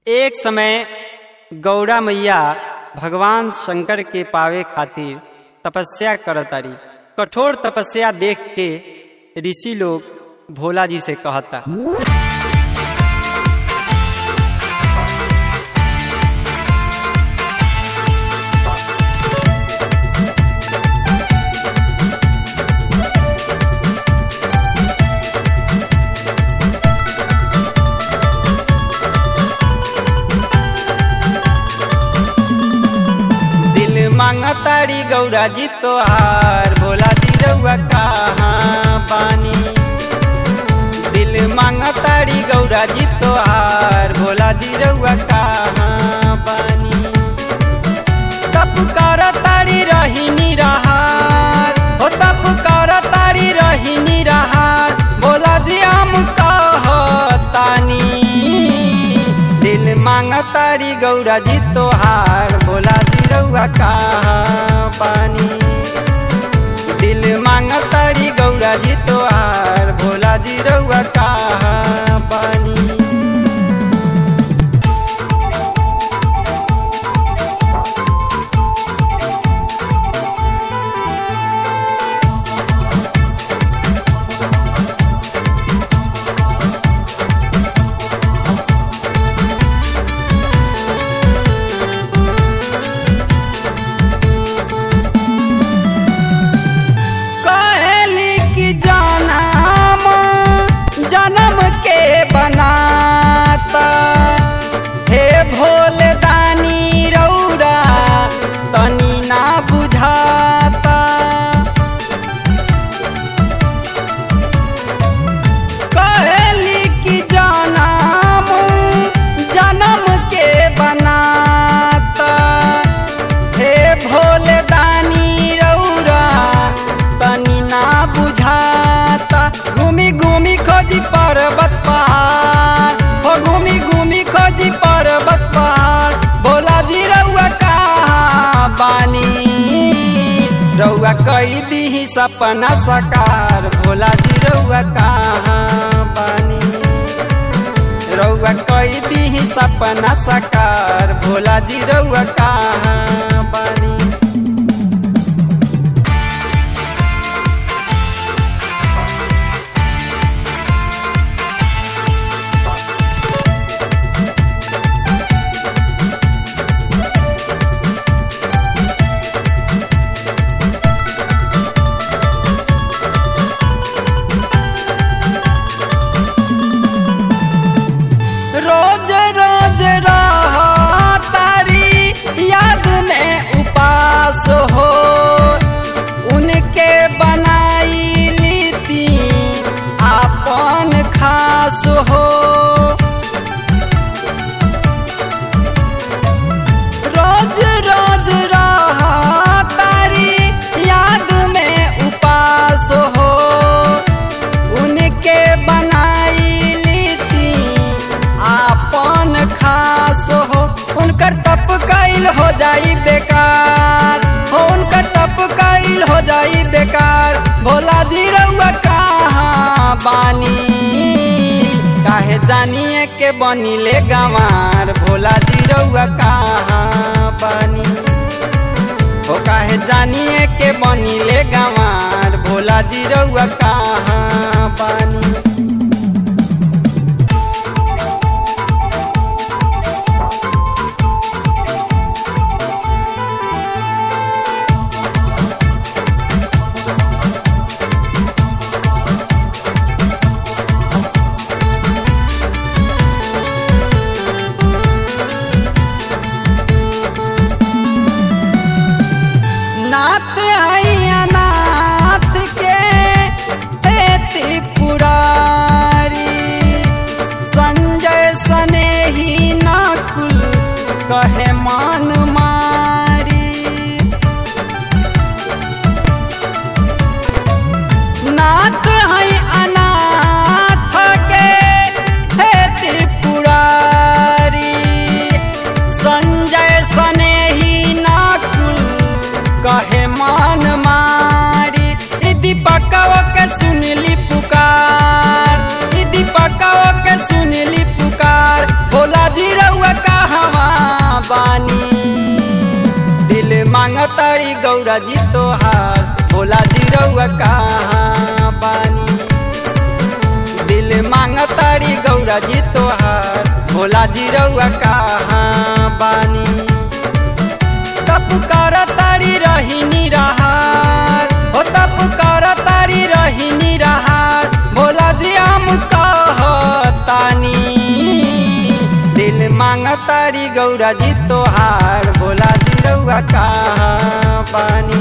एक समय गौड़ा मैया भगवान शंकर के पावे खातिर तपस्या करतारी कठोर तपस्या देख के ऋषि लोग भोला जी से कहता दिल मांगतारी गौरा जी तोहार भोला जी रउआ कहाँ पानी दिल मांगतारी गौरा जी तोहार भोला जी रउआ कहाँ पानी तप कर तारी रहीनी रहार हो तप कर तारी रहीनी रहार भोला जी हम कहतानी दिल मांगतारी गौरा जी तोहार भोला जी रउआ कहाँ पानी दिल मांगतारी गौरा जी तोहार भोला जी रउआ कहाँ पानी कहली कि जनम जन्म के बनाता हे भोले दानी रौरा तनी ना बुझाता कहली कि जनम जन्म के बनाता हे भोले दानी रौरा तनी ना बुझाता घूमी घूमी खोजी पर्वत पहाड़ हो घूमी घूमी खोजी पर्वत पहाड़ भोला जी रउआ कहाँ बानी रउआ कई दी सपना सकार भोला जी रउआ कहाँ बानी रउआ कई दी सपना सकार भोला जी रउआ कहाँ बानी रोज रोज रह तारी याद में उपास हो उनके बनाई लीती आपन खास हो रोज रोज रह तारी याद में उपास हो उनके बनाई लीती आपन खास हो उनकर तप कैल हो जाई बेकार हो उनकर तप कैल हो जाई बेकार भोला जी रउआ कहाँ बानी काहे जानिए के बनिले गंवार भोला जी रउआ कहाँ बानी हो काहे जानिए के बनिले गंवार भोला जी रउआ कहाँ पानी नाथ है अनाथ के हे त्रिपुरारी रउआ कहवा बानी दिल मांगतारी गौरा जी तोहार भोला जी रउआ कहाँ बानी दिल मांगतारी गौरा जी तोहार भोला जी रउआ कहाँ बानी तप कर तारी रहीनी रहार हो तप कर तारी रहीनी रहार भोला जी हम कहतानी दिल मांगतारी गौरा जी तोहार भोला जी रउआ कहाँ बानी